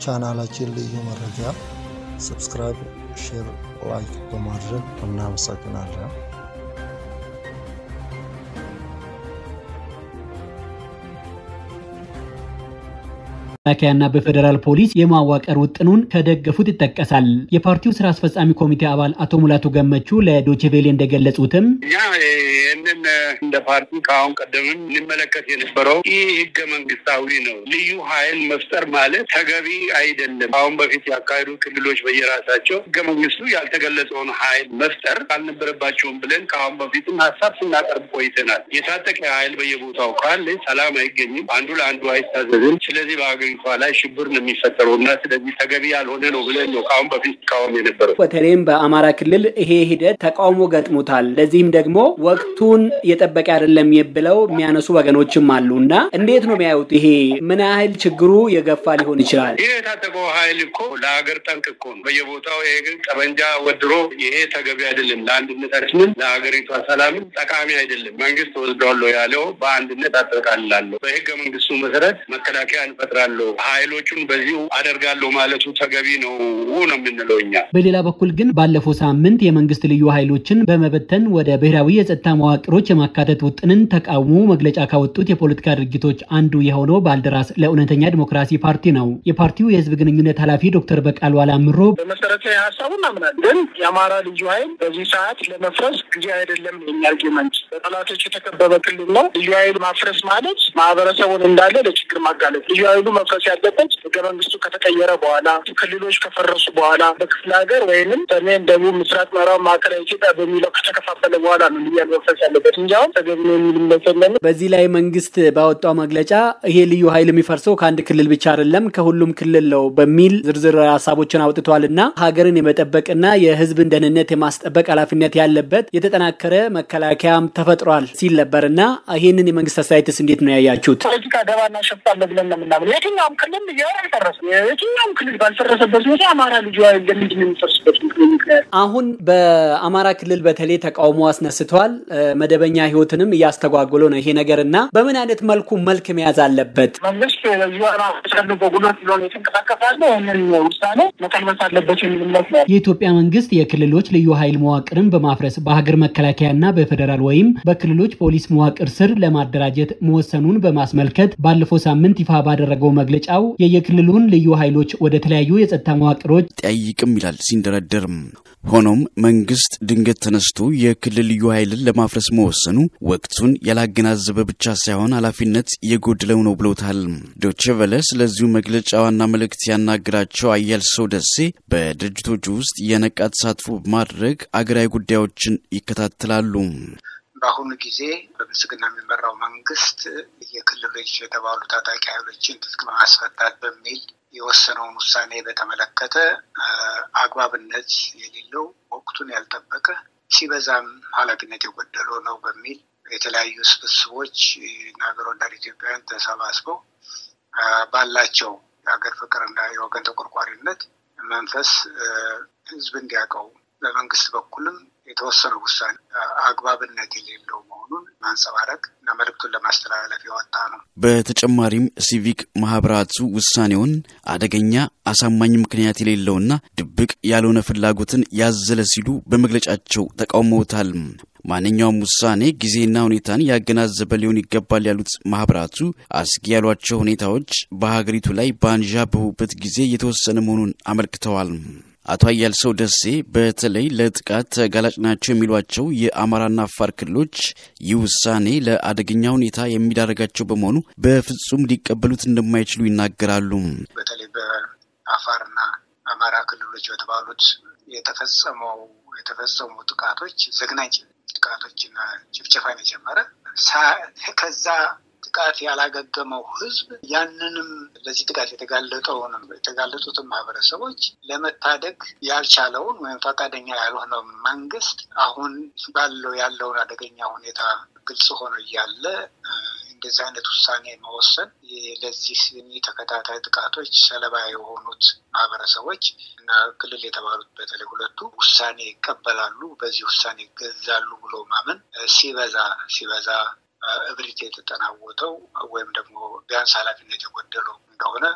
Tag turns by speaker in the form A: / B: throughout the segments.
A: ቻናላችን ልዩ መረጃ ሰብስክራይብ፣ ሼር፣ ላይክ በማድረግ እናመሰግናለን።
B: መከላከያና በፌዴራል ፖሊስ የማዋቀር ውጥኑን ከደገፉት ይጠቀሳል። የፓርቲው ስራ አስፈጻሚ ኮሚቴ አባል አቶ ሙላቱ ገመቹ ለዶችቬሌ እንደገለጹትም
C: እኛ ይህንን እንደ ፓርቲ ከአሁን ቀደምም እንመለከት የነበረው ይህ ህገ መንግስታዊ ነው። ልዩ ኃይል መፍጠር ማለት ተገቢ አይደለም። አሁን በፊት ያካሄዱ ክልሎች በየራሳቸው ህገ መንግስቱ ያልተገለጸውን ኃይል መፍጠር አልነበረባቸውም ብለን ከአሁን በፊትም ሀሳብ ስናቀርብ ቆይተናል። የታጠቀ ኃይል በየቦታው ካለ ሰላም አይገኝም፣ አንዱ ለአንዱ አይታዘዝም። ስለዚህ በሀገሪቷ ላይ ሽብር ነው የሚፈጠረው እና ስለዚህ ተገቢ ያልሆነ ነው ብለን ነው ከአሁን በፊት ቃወም የነበረው።
B: በተለይም በአማራ ክልል ይሄ ሂደት ተቃውሞ ገጥሞታል። ለዚህም ደግሞ ወቅቱን የጠበቀ አይደለም ብለው የሚያነሱ ወገኖችም አሉ እና እንዴት ነው የሚያዩት? ይሄ ምን ያህል ችግሩ የገፋ ሊሆን ይችላል?
C: ይህ የታጠቀው ኃይል እኮ ለሀገር ጠንቅ እኮ ነው። በየቦታው ይሄ ግን ጠመንጃ ወድሮ ይሄ ተገቢ አይደለም፣ ለአንድነታችንም ለሀገሪቷ ሰላምም ጠቃሚ አይደለም። መንግስት ወስደዋለሁ ያለው በአንድነት አጠቃልላለሁ፣ በህገ መንግስቱ መሰረት መከላከያ እንፈጥራለሁ፣ ኃይሎቹን በዚሁ አደርጋለሁ ማለቱ ተገቢ ነው ነው የምንለው እኛ።
B: በሌላ በኩል ግን ባለፈው ሳምንት የመንግስት ልዩ ኃይሎችን በመበተን ወደ ብሔራዊ የጸጥታ መዋቅሮች የማካተት ውጥንን ተቃውሞ መግለጫ ካወጡት የፖለቲካ ድርጅቶች አንዱ የሆነው ባልደራስ ለእውነተኛ ዲሞክራሲ ፓርቲ ነው። የፓርቲው የህዝብ ግንኙነት ኃላፊ ዶክተር በቃሉ አላምሮ
D: በመሰረታዊ ሀሳቡ እናምናለን፣ ግን የአማራ ልዩ ኃይል በዚህ ሰዓት ለመፍረስ ጊዜ አይደለም የኛ አርጊመንት። በጠላቶች የተከበበ ክልል ነው። ልዩ ኃይል ማፍረስ ማለት ማህበረሰቡን እንዳለ ለችግር ማጋለጥ። ልዩ ኃይሉ መፍረስ ያለበት ህገ መንግስቱ ከተቀየረ በኋላ ክልሎች ከፈረሱ በኋላ በክፍለ ሀገር ወይንም ሰሜን፣ ደቡብ፣ ምስራቅ፣ ምዕራብ፣ ማዕከላዊ ኢትዮጵያ በሚለው ከተከፋፈለ በኋላ ነው ልዩ ኃይል መፍረስ ያለበት እንጂ አሁን ተገቢ ነው የሚል መሰለን።
B: በዚህ ላይ መንግስት ባወጣው መግለጫ ይሄ ልዩ ኃይል የሚፈርሰው ከአንድ ክልል ብቻ አይደለም ከሁሉም ክልል ነው በሚል ዝርዝር ሀሳቦችን አውጥቷል እና ሀገርን የመጠበቅና የህዝብን ደህንነት የማስጠበቅ ኃላፊነት ያለበት የተጠናከረ መከላከያም ተፈጥሯል ሲል ነበር እና ይህንን የመንግስት አስተያየትስ እንዴት ነው ያያችሁት?
D: ፖለቲካ ደባና ሸፍጣለ ብለን ነው የምናምን። የትኛውም ክልል ልዩ ኃይል አልፈረሰም። የትኛውም ክልል ባልፈረሰበት ሁኔታ አማራ ልዩ ኃይል ለምንድን ነው የሚፈርስበት ምክንያት?
B: አሁን በአማራ ክልል በተለይ ተቃውሞ አስነስተዋል። መደበኛ ህይወትንም እያስተጓጎለ ነው ይሄ ነገር እና በምን አይነት መልኩ መልክ መያዝ አለበት?
D: መንግስት ልዩ ኃይል አስቀድሞ በጉልበት ብሎ የተንቀሳቀሳለ ይህንን ውሳኔ መቀልበስ አለበት የሚል እምነት ነው።
B: የኢትዮጵያ መንግስት የክልሎች ልዩ ኃይል መዋቅርን በማፍረስ በሀገር መከላከያና በፌዴራል ወይም በክልሎች ፖሊስ መዋቅር ስር ለማደራጀት መወሰኑን በማስመልከት ባለፈው ሳምንት ይፋ ባደረገው መግለጫው የየክልሉን ልዩ ኃይሎች ወደ ተለያዩ የጸጥታ መዋቅሮች
E: ጠይቅም ይላል ሲንደረደርም። ሆኖም መንግስት ድንገት ተነስቶ የክልል ልዩ ኃይልን ለማፍረስ መወሰኑ ወቅቱን ያላገናዘበ ብቻ ሳይሆን ኃላፊነት የጎደለው ነው ብለውታል። ዶቼ ቨለ ስለዚሁ መግለጫ ዋና መልእክት ያናገራቸው አያልሰው ደሴ በድርጅቶቹ ውስጥ የነቃ ተሳትፎ በማድረግ አገራዊ ጉዳዮችን ይከታተላሉ።
F: በአሁኑ ጊዜ በብልጽግና የሚመራው መንግስት የክልሎች የተባሉ ታጣቂ ኃይሎችን ትጥቅ በማስፈታት በሚል የወሰነውን ውሳኔ በተመለከተ አግባብነት የሌለው ወቅቱን ያልጠበቀ ሲበዛም ኃላፊነት የጎደለው ነው በሚል የተለያዩ ስብስቦች እና ሀገር ወዳድ ኢትዮጵያውያን ተሰባስበው ባላቸው የሀገር ፍቅርና የወገን ተቆርቋሪነት መንፈስ ህዝብ እንዲያውቀው በመንግስት በኩልም የተወሰነው ውሳኔ አግባብነት የሌለው መሆኑን ማንጸባረቅ እና መልእክቱን ለማስተላለፍ የወጣ ነው።
E: በተጨማሪም ሲቪክ ማህበራቱ ውሳኔውን አደገኛ፣ አሳማኝ ምክንያት የሌለውና ድብቅ ያልሆነ ፍላጎትን ያዘለ ሲሉ በመግለጫቸው ተቃውመውታል። ማንኛውም ውሳኔ ጊዜና ሁኔታን ያገናዘበ ሊሆን ይገባል ያሉት ማህበራቱ አስጊ ያሏቸው ሁኔታዎች በሀገሪቱ ላይ በአንዣበቡበት ጊዜ የተወሰነ መሆኑን አመልክተዋል። አቶ አያልሰው ደሴ በተለይ ለጥቃት ተጋላጭ ናቸው የሚሏቸው የአማራና አፋር ክልሎች ይህ ውሳኔ ለአደገኛ ሁኔታ የሚዳረጋቸው በመሆኑ በፍጹም ሊቀበሉት እንደማይችሉ ይናገራሉ።
F: በተለይ በአፋርና አማራ ክልሎች በተባሉት የተፈጸመው የተፈጸሙ ጥቃቶች ዘግናኝ ጥቃቶችና ጭፍጨፋን የጀመረ ከዛ ጥቃት ያላገገመው ህዝብ ያንንም ለዚህ ጥቃት የተጋለጠውንም የተጋለጡትን ማህበረሰቦች ለመታደግ ያልቻለውን ወይም ፈቃደኛ ያልሆነው መንግስት አሁን ባለው ያለውን አደገኛ ሁኔታ ግልጽ ሆኖ እያለ እንደዚህ አይነት ውሳኔ መወሰን ለዚህ ተከታታይ ጥቃቶች ሰለባ የሆኑት ማህበረሰቦች እና ክልል የተባሉት በተለይ ሁለቱ ውሳኔ ይቀበላሉ፣ በዚህ ውሳኔ ይገዛሉ ብሎ ማመን ሲበዛ ሲበዛ እብሪት የተጠናወተው ወይም ደግሞ ቢያንስ ኃላፊነት የጎደለው እንደሆነ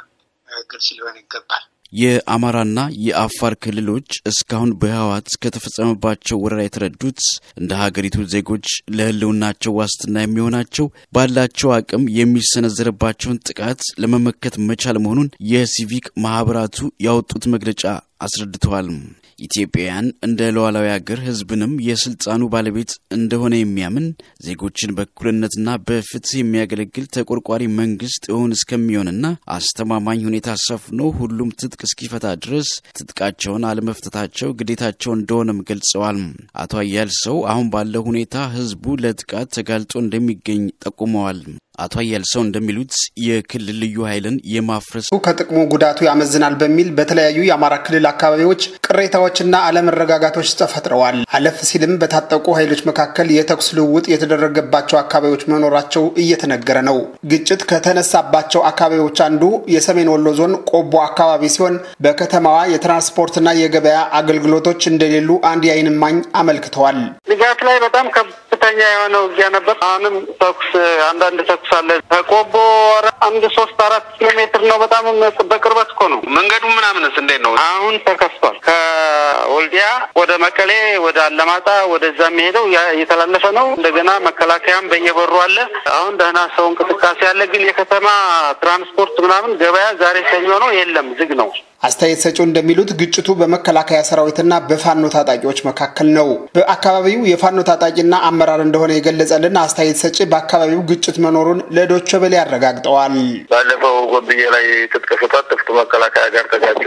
F: ግልጽ ሊሆን ይገባል።
E: የአማራና የአፋር ክልሎች እስካሁን በህወሓት ከተፈጸመባቸው ወረራ የተረዱት እንደ ሀገሪቱ ዜጎች ለህልውናቸው ዋስትና የሚሆናቸው ባላቸው አቅም የሚሰነዘርባቸውን ጥቃት ለመመከት መቻል መሆኑን የሲቪክ ማህበራቱ ያወጡት መግለጫ አስረድተዋል። ኢትዮጵያውያን እንደ ሉዓላዊ ሀገር ህዝብንም የስልጣኑ ባለቤት እንደሆነ የሚያምን ዜጎችን በእኩልነትና በፍትህ የሚያገለግል ተቆርቋሪ መንግስት እውን እስከሚሆንና አስተማማኝ ሁኔታ ሰፍኖ ሁሉም ትጥቅ እስኪፈታ ድረስ ትጥቃቸውን አለመፍታታቸው ግዴታቸው እንደሆነም ገልጸዋል። አቶ አያልሰው አሁን ባለው ሁኔታ ህዝቡ ለጥቃት ተጋልጦ እንደሚገኝ ጠቁመዋል። አቶ አያልሰው እንደሚሉት የክልል ልዩ ኃይልን የማፍረስ
G: ከጥቅሙ ጉዳቱ ያመዝናል በሚል በተለያዩ የአማራ ክልል አካባቢዎች ቅሬታዎችና አለመረጋጋቶች ተፈጥረዋል። አለፍ ሲልም በታጠቁ ኃይሎች መካከል የተኩስ ልውውጥ የተደረገባቸው አካባቢዎች መኖራቸው እየተነገረ ነው። ግጭት ከተነሳባቸው አካባቢዎች አንዱ የሰሜን ወሎ ዞን ቆቦ አካባቢ ሲሆን በከተማዋ የትራንስፖርትና የገበያ አገልግሎቶች እንደሌሉ አንድ የዓይን እማኝ አመልክተዋል።
D: ንጋት ላይ በጣም ከፍተኛ የሆነ ውጊያ ነበር። አሁንም ተኩስ አንዳንድ ተኩስ አለ። ከቆቦ አንድ ሶስት አራት ኪሎ ሜትር ነው። በጣም በቅርበት እኮ ነው። መንገዱ ምናምንስ እንዴት ነው? አሁን ተከፍቷል። ከወልዲያ ወደ መቀሌ፣ ወደ አለማጣ ወደዛ የሚሄደው እየተላለፈ ነው። እንደገና መከላከያም በየበሩ አለ። አሁን ደህና ሰው እንቅስቃሴ አለ። ግን የከተማ ትራንስፖርት ምናምን ገበያ ዛሬ ሰኞ ነው፣ የለም፣ ዝግ ነው።
G: አስተያየት ሰጪው እንደሚሉት ግጭቱ በመከላከያ ሰራዊትና በፋኖ ታጣቂዎች መካከል ነው። በአካባቢው የፋኖ ታጣቂና አመራር እንደሆነ የገለጸልን አስተያየት ሰጪ በአካባቢው ግጭት መኖሩን ለዶቼ ቬለ አረጋግጠዋል።
H: ባለፈው ጎብዬ ላይ ትጥቅ ፍቷት ጥፍቱ መከላከያ ጋር ተጋጩ።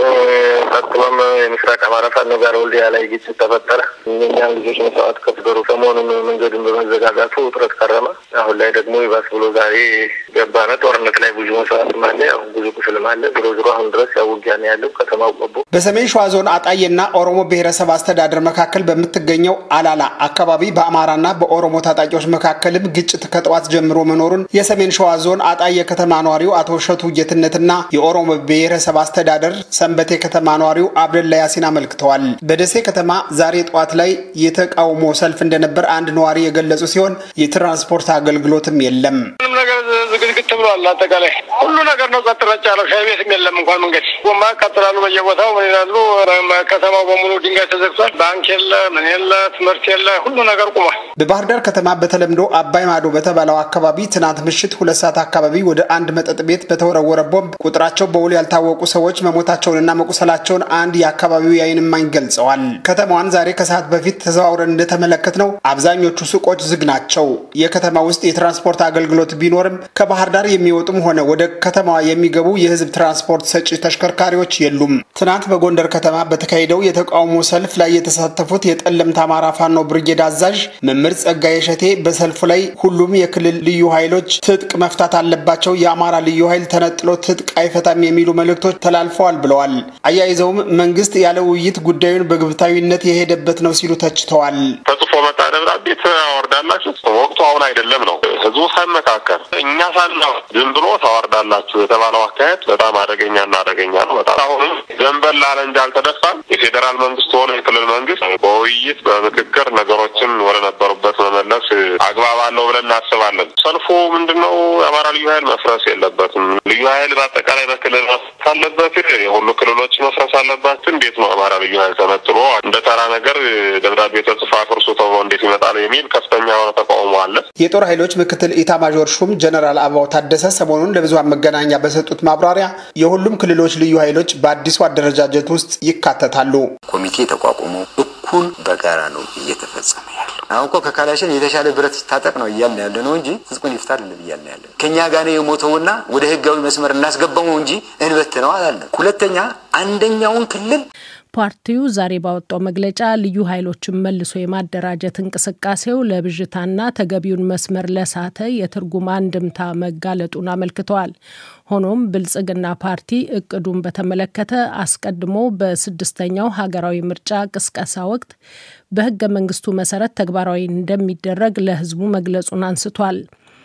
H: ቀጥሎም የምስራቅ አማራ ፋኖ ጋር ወልዲያ ላይ ግጭት ተፈጠረ። እኛም ልጆች መስዋዕት ከፍገሩ ሰሞኑን መንገዱን በመዘጋጋቱ ውጥረት ከረመ። አሁን ላይ ደግሞ ይባስ ብሎ ዛሬ ገባነ። ጦርነት ላይ ብዙ መስዋዕትም አለ፣ ያው ብዙ ቁስልም አለ። ዞሮ ዞሮ አሁን ድረስ ያው ውጊያ ነው ያለው ከተማው ቆቦ።
G: በሰሜን ሸዋ ዞን አጣዬና ኦሮሞ ብሔረሰብ አስተዳደር መካከል በምትገኘው አላላ አካባቢ በአማራና በኦሮሞ ታጣቂዎች መካከልም ግጭት ከጠዋት ጀምሮ መኖሩን የሰሜን ሸዋ ዞን አጣዬ ከተማ ነዋሪው አቶ እሸቱ ጌትነትና የኦሮሞ ብሔረሰብ አስተዳደር ሰንበቴ ከተማ ነዋሪው አብደላ ያሲን አመልክተዋል። በደሴ ከተማ ዛሬ ጠዋት ላይ የተቃውሞ ሰልፍ እንደነበር አንድ ነዋሪ የገለጹ ሲሆን የትራንስፖርት አገልግሎትም የለም።
D: ምንም ነገር ዝግዝግት ብሏል። አጠቃላይ ሁሉ ነገር ነው ጸጥ ረጭ ያለው። ሻይ ቤትም የለም እንኳን መንገድ ጎማ ያቃጥላሉ በየቦታው ምን ይላሉ። ከተማው በሙሉ ድንጋይ ተዘግቷል። ባንክ የለ፣ ምን የለ፣ ትምህርት የለ፣ ሁሉ ነገር ቁሟል።
G: በባህር ዳር ከተማ በተለምዶ አባይ ማዶ በተባለው አካባቢ ትናንት ምሽት ሁለት ሰዓት አካባቢ ወደ አንድ መጠጥ ቤት በተወረወረ ቦምብ ቁጥራቸው በውል ያልታወቁ ሰዎች መሞታቸውንና መቁሰላቸውን አንድ የአካባቢው የዓይን እማኝ ገልጸዋል። ከተማዋን ዛሬ ከሰዓት በፊት ተዘዋውረን እንደተመለከት ነው አብዛኞቹ ሱቆች ዝግ ናቸው። የከተማ ውስጥ የትራንስፖርት አገልግሎት ቢኖርም ከባህር ዳር የሚወጡም ሆነ ወደ ከተማዋ የሚገቡ የህዝብ ትራንስፖርት ሰጪ ተሽከርካሪዎች የሉም። ትናንት በጎንደር ከተማ በተካሄደው የተቃውሞ ሰልፍ ላይ የተሳተፉት የጠለምት አማራ ፋኖ ብርጌድ አዛዥ መምህር ጸጋዬ ሸቴ በሰልፉ ላይ ሁሉም የክልል ልዩ ኃይሎች ትጥቅ መፍታት አለባቸው፣ የአማራ ልዩ ኃይል ተነጥሎ ትጥቅ አይፈታም የሚሉ መልእክቶች ተላልፈዋል ብለዋል። አያይዘውም መንግስት ያለ ውይይት ጉዳዩን በግብታዊነት የሄደበት ነው ሲሉ ተችተዋል።
H: ተጽፎ መጣ ደብዳቤ ታወርዳላችሁ፣ ወቅቱ አሁን አይደለም ነው። ህዝቡ ሳይመካከል እኛ ሳና ዝም ብሎ ታወርዳላችሁ የተባለው አካሄድ በጣም አደገኛና አደገኛ ነው። በጣም አሁንም ዘንበል ላለ እንጂ አልተደፋም። የፌዴራል መንግስት ሆነ የክልል መንግስት በውይይት በምክክር ነገሮችን ወደ ነበሩበት መመለስ አግባብ አለው ብለን እናስባለን። ሰልፉ ምንድን ነው? የአማራ ልዩ ኃይል መፍረስ የለበትም። ልዩ ኃይል በአጠቃላይ በክልል መፍረስ አለበት። የሁሉ ክልሎች መፍረስ አለባቸው። እንዴት ነው አማራ ልዩ ኃይል ተነጥሎ እንደ ተራ ነገር ደብዳቤ ተጽፎ አፍርሱ ተብሎ እንዴት ይመጣል የሚል ከፍተኛ የሆነ ተቃውሞ አለ።
G: የጦር ኃይሎች ምክትል ኢታማዦር ሹም ጀነራል አበባው ታደሰ ሰሞኑን ለብዙሃን መገናኛ በሰጡት ማብራሪያ የሁሉም ክልሎች ልዩ ኃይሎች በአዲሱ አደረጃጀት ውስጥ ይካተታሉ።
I: ኮሚቴ ተቋቁሞ እኩል በጋራ ነው እየተፈጸመ ያለው። አሁን እኮ ከካላሽን የተሻለ ብረት ሲታጠቅ ነው እያልን ያለ ነው እንጂ ህዝቡን ይፍታ አይደለም እያልን ያለ ከእኛ ጋር ነው የሞተውና ወደ ህጋዊ መስመር እናስገባው እንጂ እንበት ነው አላለም። ሁለተኛ አንደኛውን ክልል
J: ፓርቲው ዛሬ ባወጣው መግለጫ ልዩ ኃይሎችን መልሶ የማደራጀት እንቅስቃሴው ለብዥታና ተገቢውን መስመር ለሳተ የትርጉም አንድምታ መጋለጡን አመልክተዋል። ሆኖም ብልጽግና ፓርቲ እቅዱን በተመለከተ አስቀድሞ በስድስተኛው ሀገራዊ ምርጫ ቅስቀሳ ወቅት በህገ መንግስቱ መሰረት ተግባራዊ እንደሚደረግ ለህዝቡ መግለጹን አንስቷል።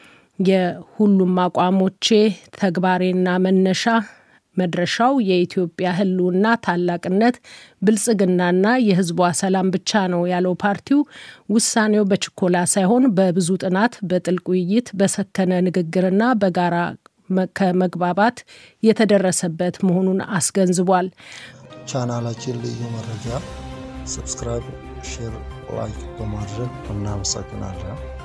J: የሁሉም አቋሞቼ ተግባሬና መነሻ መድረሻው የኢትዮጵያ ህልውና ታላቅነት፣ ብልጽግናና የህዝቧ ሰላም ብቻ ነው ያለው ፓርቲው ውሳኔው በችኮላ ሳይሆን በብዙ ጥናት፣ በጥልቅ ውይይት፣ በሰከነ ንግግርና በጋራ ከመግባባት የተደረሰበት መሆኑን አስገንዝቧል።
A: ቻናላችን ልዩ መረጃ ሰብስክራይብ፣ ሼር፣ ላይክ በማድረግ እናመሰግናለን።